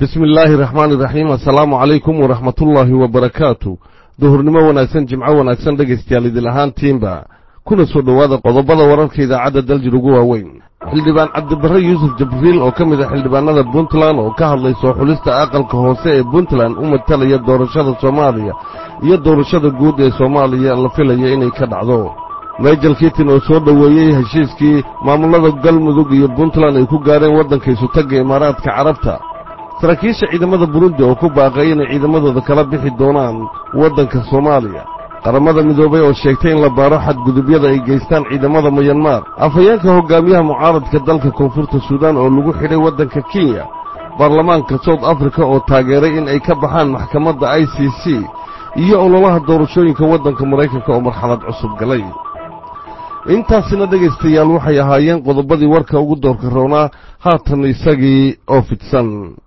bismi illaahi raxmaani iraxiim assalaamu calaykum waraxmatullaahi wabarakaatu duhurnimo wanaagsan jimco wanaagsan dhegaystayaal idil ahaantiinba kuna soo dhowaada qodobada wararka idaacadda daljir ugu waaweyn xildhibaan cabdibarre yuusuf jabriil oo ka mid a xildhibaanada puntland oo ka hadlay soo xulista aqalka hoose ee puntland u matalaya doorashada soomaaliya iyo doorashada guud ee soomaaliya la filaya inay ka dhacdo meejal kitin oo soo dhoweeyey heshiiskii maamulada galmudug iyo puntland ay ku gaadheen waddanka isutagga imaaraadka carabta saraakiisha ciidamada burundi oo ku baaqay inay ciidamadooda kala bixi doonaan waddanka soomaaliya qaramada midoobay oo sheegtay in la baaro xadgudubyada ay geystaan ciidamada mayanmar afhayeenka hoggaamiyaha mucaaradka dalka koonfurta suudaan oo lagu xidhay waddanka kenya baarlamaanka south africa oo taageeray in ay ka baxaan maxkamadda i c c iyo ololaha doorashooyinka waddanka maraykanka oo marxalad cusub galay intaasina dhegaystayaal waxay ahaayeen qodobadii warka ugu doorka roonaa haatan isagii oo fidsan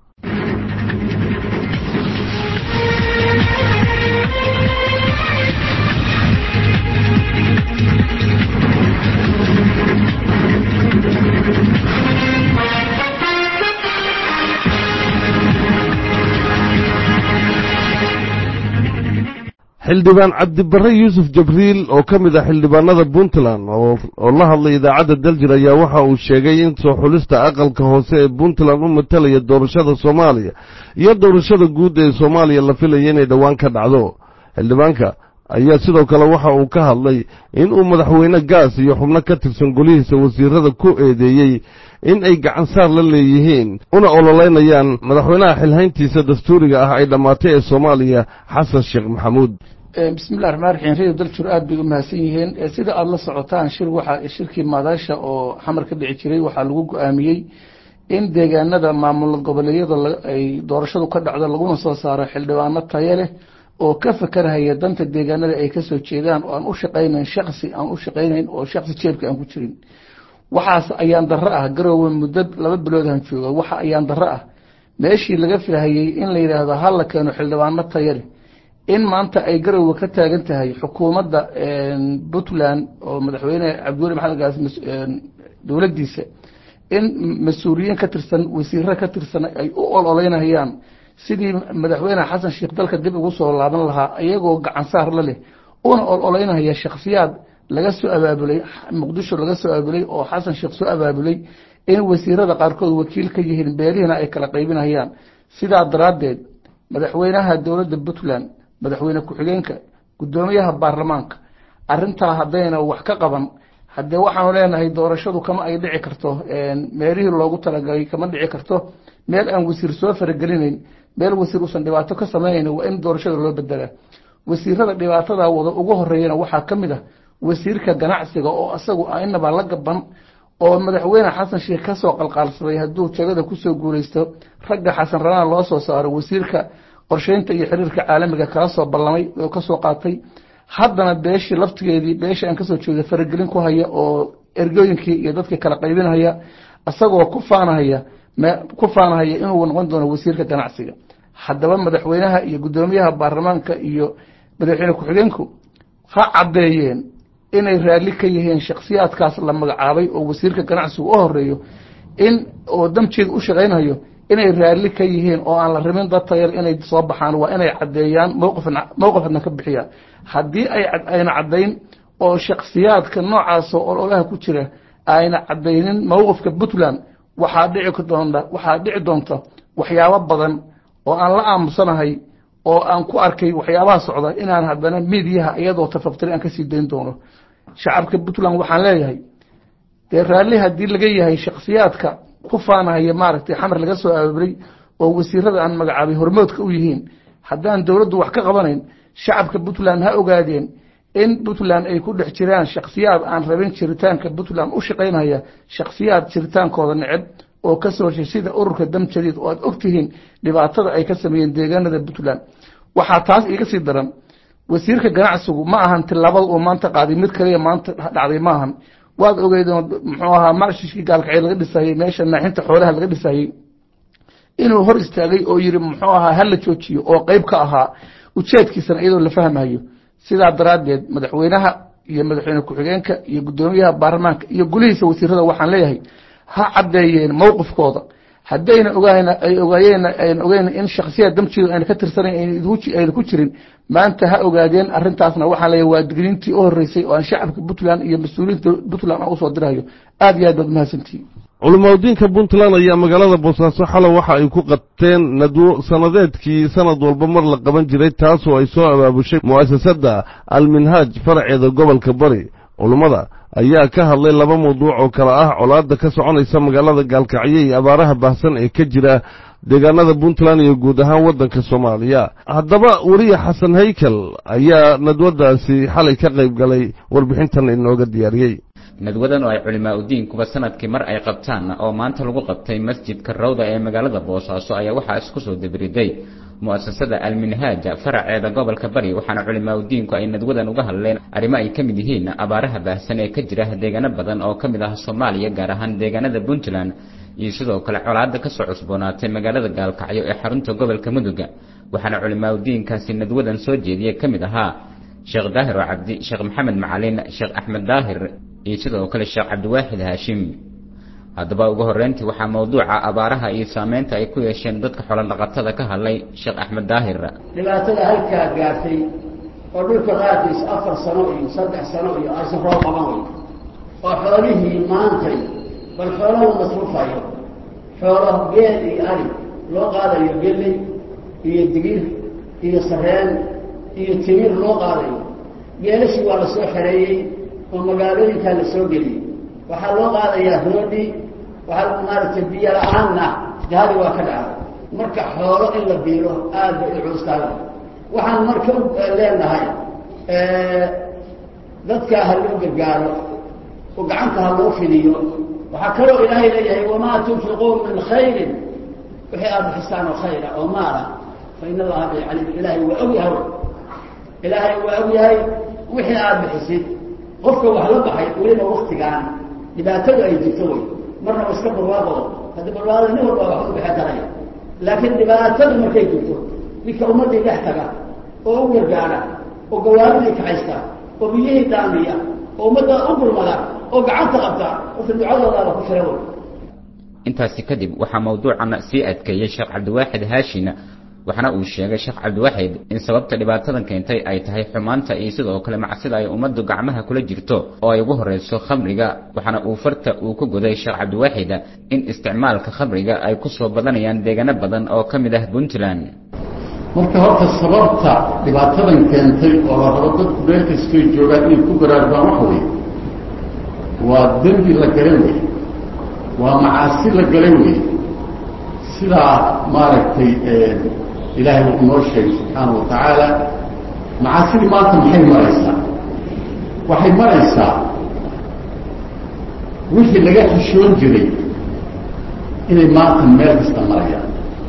xildhibaan cabdibarre yuusuf jabriil oo ka mid ah xildhibaanada puntland oo la hadlay idaacadda daljir ayaa waxa uu sheegay in soo xulista aqalka hoose ee puntland u matalaya doorashada soomaaliya iyo doorashada guud ee soomaaliya la filaya inay dhowaan ka dhacdo xildhibaanka ayaa sidoo kale waxa uu ka hadlay in uu madaxweyne gaas iyo xubno ka tirsan golihiisa wasiirada ku eedeeyey in ay gacansaar la leeyihiin una ololeynayaan madaxweynaha xilhayntiisa dastuuriga ah ay dhammaatay ee soomaaliya xasan sheekh maxamuud bismillahi raxmaan raxiim radio daljur aad bay u mahadsan yihiin sida aada la socotaan shir waxaa shirkii maadaasha oo xamar ka dhici jiray waxaa lagu go-aamiyey in deegaanada maamul goboleedyada ay doorashadu ka dhacdo laguna soo saaro xildhibaano tayo leh oo ka fakarhaya danta deegaanada ay kasoo jeedaan oo aan u shaqaynayn shaksi aan u shaqaynayn oo shaksi jeebka aan ku jirin waxaas ayaan darro ah garoowe muddo laba biloodhan jooga waxa ayaan darro ah meeshii laga filahayey in la yidhaahdo ha la keeno xildhibaano tayo leh in maanta ay garowe ka taagan tahay xukuumadda puntland oo madaxweyne cabdiweli maxamed gaas dowladdiisa in mas-uuliyiin ka tirsan wasiiro ka tirsan ay u ololeynayaan sidii madaxweyne xasan sheekh dalka dib ugu soo laaban lahaa iyagoo gacansaar la leh una ololeynaya shakhsiyaad laga soo abaabulay muqdisho laga soo abaabulay oo xasan sheekh soo abaabulay in wasiirada qaarkood wakiil ka yihiin beelihina ay kala qaybinayaan sidaa daraaddeed madaxweynaha dowladda puntland madaxweyne ku-xigeenka guddoomiyaha baarlamaanka arintaa haddayna wax ka qaban haddee waxaanu leenahay doorashadu kama ay dhici karto meelihii loogu talagalay kama dhici karto meel aan wasiir soo faragelinayn meel wasiir uusan dhibaato ka samaynayn waa in doorashada loo bedelaa wasiirada dhibaatada wada ugu horeeyana waxaa ka mid ah wasiirka ganacsiga oo isagu inaba la gaban oo madaxweyne xasan sheekh kasoo qalqaalsaday hadduu jagada kusoo guuleysto ragga xasan ranaan loo soo saaro wasiirka qorsheynta iyo xiriirka caalamiga kala soo ballamay oo kasoo qaatay haddana beeshii laftigeedii beeshii aan kasoo jeeda faragelin ku haya oo ergooyinkii iyo dadkii kala qaybinhaya isagoo ku faanahaya ku faanahaya inuu noqon doono wasiirka ganacsiga haddaba madaxweynaha iyo guddoomiyaha baarlamaanka iyo madaxweyne ku-xigeenku ha caddeeyeen inay raalli ka yihiin shakhsiyaadkaas la magacaabay oo wasiirka ganacsigu u horeeyo in oo damjeeda u shaqaynayo inay raalli ka yihiin oo aan la rabin dad tayal inay soo baxaan waa inay caddeeyaan mowqifna ka bixiyaan haddii ayna caddayn oo shakhsiyaadka noocaasoo ololaha ku jira ayna caddaynin mowqifka puntland waxaa dhici doonta waxaa dhici doonta waxyaabo badan oo aan la aamusanahay oo aan ku arkay waxyaabaha socda inaan haddana midiyaha iyadoo tafaftiri aan kasii dayn doono shacabka puntland waxaan leeyahay dee raalli haddii laga yahay shakhsiyaadka ku faanahaya maaragtay xamar laga soo abaabulay oo wasiirada aan magacaabay hormoodka u yihiin haddaan dowladdu wax ka qabanayn shacabka puntland ha ogaadeen in puntland ay ku dhex jiraan shakhsiyaad aan rabin jiritaanka puntland u shaqaynaya shakhsiyaad jiritaankooda neceb oo kasoo heshay sida ururka dam jadiid oo aad ogtihiin dhibaatada ay ka sameeyeen deegaanada puntland waxaa taas iiga sii daran wasiirka ganacsigu ma ahan tilaabada uu maanta qaaday mid kaliya maanta dhacday ma ahan waad ogeydeen muxuu ahaa marshishkii gaalkacyo laga dhisayey meesha naaxinta xoolaha laga dhisayey inuu hor istaagay oo yiri muxuu ahaa hala joojiyo oo qeyb ka ahaa ujeedkiisana iyadoo la fahmayo sidaa daraaddeed madaxweynaha iyo madaxweyne ku-xigeenka iyo guddoomiyaha baarlamaanka iyo gulihiisa wasiirada waxaan leeyahay ha caddeeyeen mowqifkooda haddayna ogaan ay ogaayeen ayna ogeyn in shaksiyaad damjiga ayna ka tirsanayn ayna ku jirin maanta ha ogaadeen arrintaasna waxaan leeyahay waa digniintii u horreysay oo aan shacabka puntland iyo mas-uuliyiinta puntland aan usoo dirayo aad iyo aad baad mahadsantihiin culimaudiinka puntland ayaa magaalada boosaaso xalow waxa ay ku qabteen nadwo sannadeedkii sanad walba mar la qaban jiray taasoo ay soo abaabushay mu'asasadda alminhaaj faraceeda gobolka bari culummada ayaa ka hadlay laba mawduuc oo kale ah colaadda ka soconaysa magaalada gaalkacyo iyo abaaraha baahsan ee ka jira deegaanada puntland iyo guud ahaan waddanka soomaaliya haddaba weriye xasan haykel ayaa nadwaddaasi xalay ka qayb galay warbixintan inooga diyaariyey nadwadan oo ay culimaa udiinkuba sanadkii mar ay qabtaan oo maanta lagu qabtay masjidka rawda ee magaalada boosaaso ayaa waxaa isku soo dabiriday mu'asasada alminhaaja faraceeda gobolka bari waxaana culimaa udiinku ay nadwadan uga hadleen arrimo ay ka mid yihiin abaaraha baahsan ee ka jira deegaano badan oo ka mid ah soomaaliya gaar ahaan deegaanada puntland iyo sidoo kale colaadda ka soo cusboonaatay magaalada gaalkacyo ee xarunta gobolka muduga waxaana culimaa udiinkaasi nadwadan soo jeediyey ka mid ahaa sheekh daahir oo cabdi sheekh maxamed macalin sheekh axmed daahir iyo sidoo kale sheekh cabdiwaaxid haashim haddaba ugu horreyntii waxaa mawduuca abaaraha iyo saameynta ay ku yeesheen dadka xoolodhaqatada ka hadlay sheekh axmed daahir dhibaatada halkaa gaartay oo dhulka qaarkiis afar sano iyo saddex sano iyo aysan roob qaban wey oo xoolihii maantay bal xoolaha masruufayo xoolo geel iyo ari loo qaadayo geley iyo digir iyo sareen iyo timir loo qaadayo geelashii waa la soo xereeyey oo magaalooyinkaa la soo geliyey waxaa loo qaadayaa roodhi waxaa maaragtay biyo la-aanna jahadi waa ka dhacday marka xoolo in la biilo aad bay u cuustaaga waxaan marka u leenahay dadka ha loo gargaaro oo gacanta ha loo fidiyo waxaa kaloo ilaahay leeyahay wamaa tunfiquu min khayrin wixii aada bixistaan oo khayra oo maala fa in allaha bicalim ilaahay waa og yahay ilaahay waa og yahay wixii aada bixisid qofka wax la baxay weliba waktigaan dhibaatadu ay jirto wey marna wa iska barwaaqo haddi barwaaqada nin walba wax u bixin karaya laakiin dhibaatadu markay jirto ninka ummaddii dhex taga oo u gargaara oo gawaaridii kaxaysta oo biyihii daamiya oo ummadda u gurmada oo gacanta qabta horta ducadoodaaba ku jira wey intaasi kadib waxaa mawduucan sii adkeeyey sheekh cabdiwaaxid haashina waxaana uu sheegay sheekh cabdiwaaxid in sababta dhibaatadan keentay ay tahay xumaanta iyo sidoo kale macsida ay ummaddu gacmaha kula jirto oo ay ugu horreyso khamriga waxaana uu farta uu ku goday sheekh cabdiwaaxid in isticmaalka khamriga ay ku soo badanayaan deegaano badan oo ka mid ah puntland marka horta sababta dhibaatadan keentay oo la rabo dadku meel kastoy joogaan inay ku baraarugaan waxa weeye waa dembi la galay wey waa macaasi la galay wey sidaa maaragtay ilaahay uu inoo sheegay subxaanau wa tacaala macaasidii maanta maxay maraysaa waxay maraysaa wixii laga xishoon jiray inay maanta meel kasta marayaan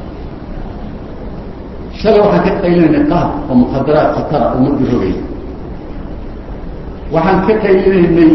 shalay waxaan ka qaylinaynay qaab oo mukhadaraad khatara ummadda rogaya waxaan ka qaylinaynay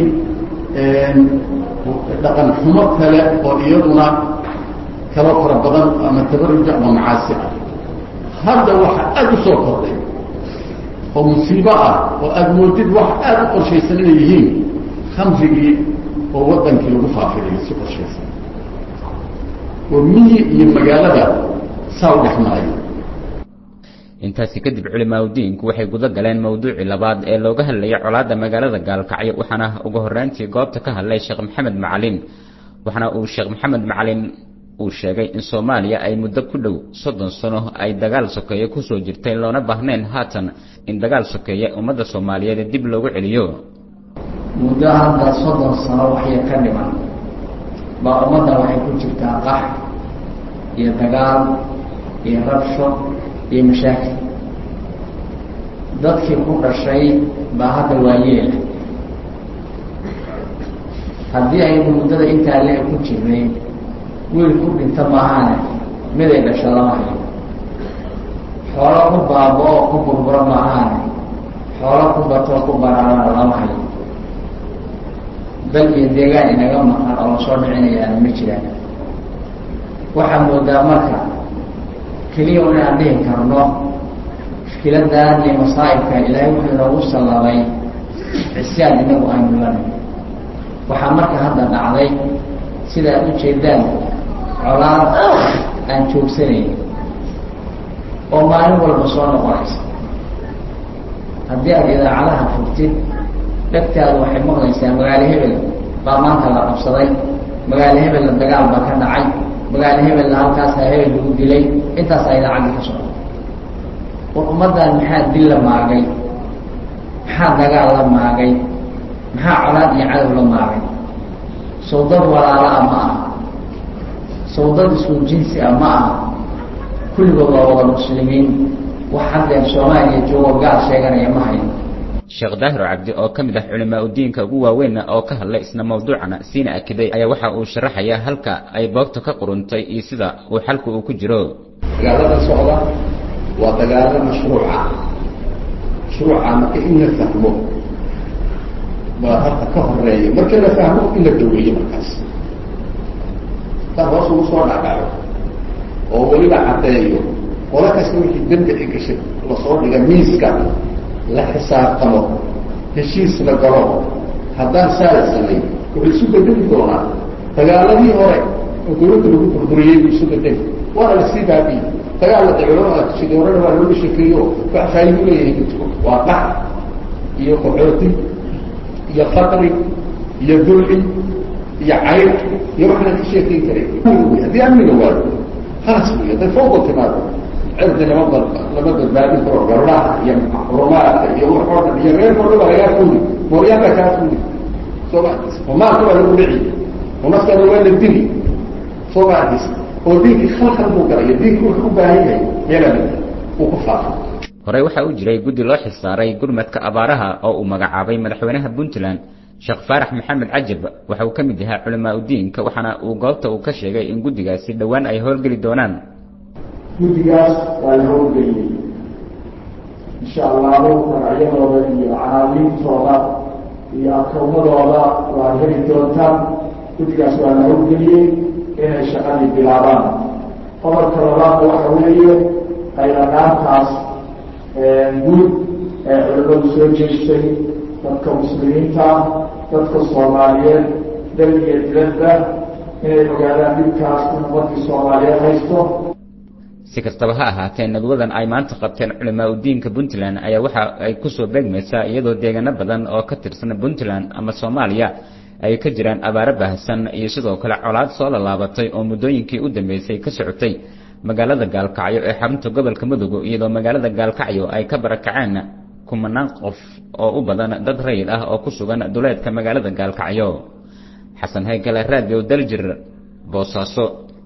dhaqan xumo kale oo iyaduna kalo fara badan ama tabaruja ama macaasi ah hadda waxa aada u soo kordhay oo musiibo ah oo aada moodid wax aada u qorshaysan inay yihiin khamrigii oo waddankii lagu faafinayo si qorshaysan oo miyi iyo magaalada saa u dhex marayo intaasi kadib culimaadudiinku waxay guda galeen mowduucii labaad ee looga hadlayay colaadda magaalada gaalkacyo waxaana ugu horreyntii goobta ka hadlay sheekh maxamed macalin waxaana uu sheekh maxamed macalin uu sheegay in soomaaliya ay muddo ku dhow soddon sano ay dagaal sokeeye kusoo jirtay loona baahnayn haatan in dagaal sokeeye ummadda soomaaliyeed dib loogu celiyo muddo hadda soddon sano waxya ka dhiman baa ummadda waxay ku jirtaa qax iyo dagaal iyo rabsho iyo mashaakil dadkii ku dhashay baa hadda waayeela haddii aynu muddada intaa le ku jirnay wiil ku dhinta maahaane miday dhasho lama hayo xoolo ku baabo oo ku burburo maahaane xoolo ku batoo ku baraarana lama hayo dal iyo deegaan inaga maqan oo lasoo dhicinayaana ma jiraan waxaa moodaa marka keliya un inaan dhihi karno mushkiladan iyo masaa'ibka ilaahay wuxuu inoogu sallabay cisyaan inagu aynu lanay waxaa marka hadda dhacday sida ad ujeedaan colaad aan joogsanayn oo maalin walba soo noqonaysa haddii aad idaacadaha furtid dhegtaadu waxay maqlaysaa magaalo hebel baa maanta la qabsaday magaalo hebelna dagaal baa ka dhacay magaalo hebelna halkaasaa hebel lagu dilay intaasaa idaacaddii ka socda war ummaddan maxaa dil la maagay maxaa dagaal la maagay maxaa colaad iyo cadow la maagay sawdad walaala ah ma aha sawdad isku jinsi ah ma aha kulligood waa wada muslimiin wax haddeer soomaaliya joogo gaal sheeganaya ma hayo sheekh daahir cabdi oo ka mid ah culimaa udiinka ugu waaweynna oo ka hadlay isna mawduucana siina akiday ayaa waxa uu sharaxayaa halka ay boogta ka quruntay iyo sida uu xalku uu ku jiro dagaalada socda waa dagaalo mashruuca mashruuca marka in la fahmo baa hadda ka horeeya marka la fahmo in la daweeyo markaas taa hoos ugu soo dhacdhaco oo weliba caddeeyo qola kasta wixii dembi ay gashay lasoo dhiga miiska la xisaabtamo heshiis la galo haddaan saa la samayn wuxuu isu bedeli doonaa dagaaladii hore oo dawladda lagu burburiyey buu isu bedeli waana lasii baabiye dagaalla de culamada sidii horena waa looga shekeeyo wax faa'idu leeyahay ma jiro waa dhac iyo qaxooti iyo faqri iyo dulci iyo cayr iyo waxaan ka sheekayn karay haddii amniga waayo halas wey hadday fawda timaado cirdi lama ba lama badbaadin karo gabdhaha iyo rumaadka iyo waxoo dhan iyo reerkoo dhan waa lagaa fuuli mooyaanka kaa fuuli soo ma oo maalka waa lagu dhici oo naftaada waa la dili soo ma arkis oo diinkii khalkal buu galaya diinki wuxuu u baahan yahay meelaa uu ku faafo horey waxaa u jiray guddi loo xilsaaray gurmadka abaaraha oo uu magacaabay madaxweynaha puntland sheekh faarax maxamed cajab waxa uu ka mid yahaa culamaa udiinka waxaana uu goobta uu ka sheegay in guddigaasi dhowaan ay howlgeli doonaan guddigaas waa la howlgeliyey insha allahu magacyadooda iyo canaaliintooda iyo akawmadooda waa heli doontaan guddigaas waa la howlgeliyey inay shaqadii bilaabaan qodobka labaadna waxa weeye qaylanaantaas guud ee culimadu soo jeestay dadka muslimiinta dadka soomaaliyeed dal iyo diladba inay ogaadaan dhibkaas in ummadii soomaaliyeed haysto si kastaba ha ahaatee nadwadan ay maanta qabteen culimaa udiinka puntland ayaa waxa ay kusoo beegmaysaa iyadoo deegaano badan oo ka tirsan puntland ama soomaaliya ay ka jiraan abaaro baahsan iyo sidoo kale colaad soo lallaabatay oo muddooyinkii u dambeysay ka socotay magaalada gaalkacyo ee xarunta gobolka mudug iyadoo magaalada gaalkacyo ay ka barakaceen kumanaan qof oo u badan dad rayid ah oo ku sugan duleedka magaalada gaalkacyo xasan haykale raadiyo daljir boosaaso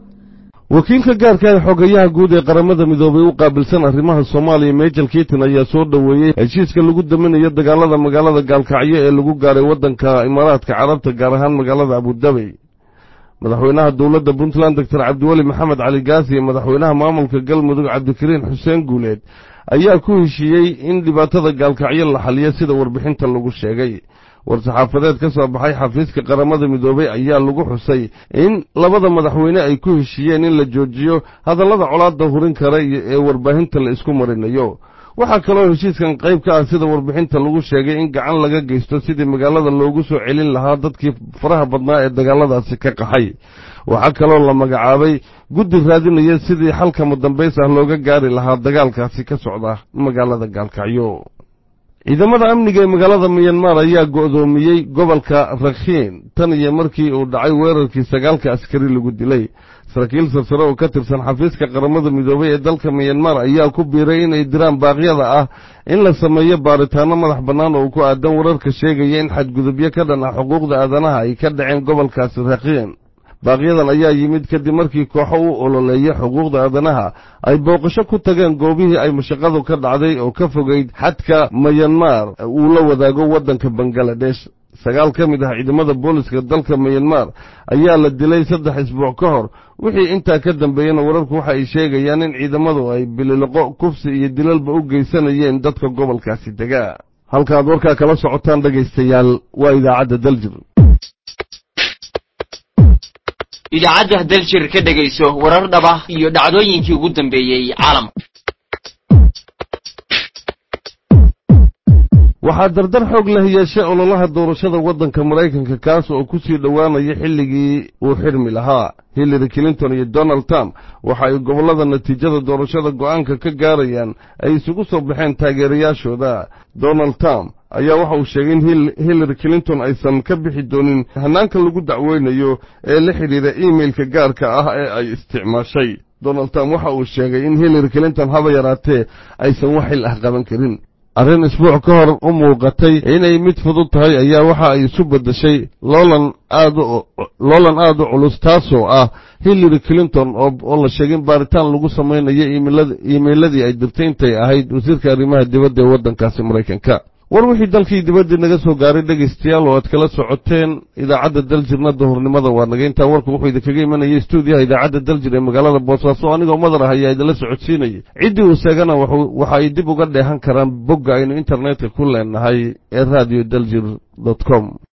wakiilka gaarka ee xogayaha guud ee qaramada midoobay u qaabilsan arrimaha soomaaliya mejel kiiton ayaa soo dhoweeyey heshiiska lagu daminayo dagaalada magaalada gaalkacyo ee lagu gaaray waddanka imaaraadka carabta gaar ahaan magaalada abudabi madaxweynaha dowladda puntland doctor cabdiweli maxamed cali gaasi iyo madaxweynaha maamulka galmudug cabdikariin xuseen guuleed ayaa ku heshiiyey in dhibaatada gaalkacyo la xaliyo sida warbixinta lagu sheegay war-saxaafadeed ka soo baxay xafiiska qaramada midoobey ayaa lagu xusay in labada madaxweyne ay ku heshiiyeen in la joojiyo hadallada colaadda hurin kara ee warbaahinta la isku marinayo waxaa kaloo heshiiskan qayb ka ah sida warbixinta lagu sheegay in gacan laga geysto sidii magaalada loogu soo celin lahaa dadkii faraha badnaa ee dagaaladaasi ka qaxay waxaa kaloo la magacaabay guddi raadinaya sidii xalkama dambays ah looga gaari lahaa dagaalkaasi ka socda magaalada gaalkacyo ciidamada amniga ee magaalada miyanmar ayaa go'doomiyey gobolka rakhiin tan iyo markii uu dhacay weerarkii sagaalka askari lagu dilay saraakiil sarsare oo ka tirsan xafiiska qaramada midoobey ee dalka miyanmar ayaa ku biiray inay diraan baaqyada ah in la sameeyo baaritaanno madax bannaan oo ku aadan wararka sheegaya in xadgudubyo ka dhan ah xuquuqda aadanaha ay ka dhaceen gobolkaasi rakhiin baaqyadan ayaa yimid kadib markii kooxo u ololeeya xuquuqda aadanaha ay booqasho ku tageen goobihii ay mashaqadu ka dhacday oo ka fogayd xadka mayanmar uu la wadaago waddanka bangaladesh sagaal ka mid ah ciidamada booliska dalka mayanmar ayaa la dilay saddex isbuuc ka hor wixii intaa ka dambeeyena wararku waxa ay sheegayaan in ciidamadu ay bililiqo kufsi iyo dilalba u geysanayeen dadka gobolkaasi degaa halkaaad warkaa kala socotaan dhegaystayaal waa idaacadda daljir idaacadda daljir ka dhegayso warar dhaba iyo dhacdooyinkii ugu dambeeyey caalamka waxaa dardar xoog leh yeeshay ololaha doorashada waddanka maraykanka kaas oo ku sii dhowaanaya xilligii uu xidhmi lahaa hillary clinton iyo donald trump waxa ay gobollada natiijada doorashada go'aanka ka gaarayaan ay isugu soo baxeen taageerayaashooda donald trump ayaa waxa uu sheegay in hillary clinton aysan ka bixi doonin hannaanka lagu dacweynayo ee la xidhiidha iimailka gaarka ah ee ay isticmaashay donald trump waxa uu sheegay in hillary clinton haba yaraatee aysan wax xil ah qaban karin arrin isbuuc ka hor u muuqatay inay mid fudud tahay ayaa waxa ay isu beddeshay loolan aad loolan aad u culus taasoo ah hillary clinton oo la sheegay in baaritaan lagu samaynayo iimeyladii ay dirtay intay ahayd wasiirka arrimaha dibadda ee waddankaasi maraykanka war wixii dalkii dibaddii naga soo gaaray dhegaystayaal oo aad kala socoteen idaacadda daljirna duhurnimada waa naga intaa warku wuxuu idinkaga imanayay stuudiyaha idaacadda daljir ee magaalada boosaaso anigoo madar ah ayaa idinla socodsiinayay ciddii uu sheegana waxa ay dib uga dheehan karaan bogga aynu internetka ku leenahay ee radio daljir dot com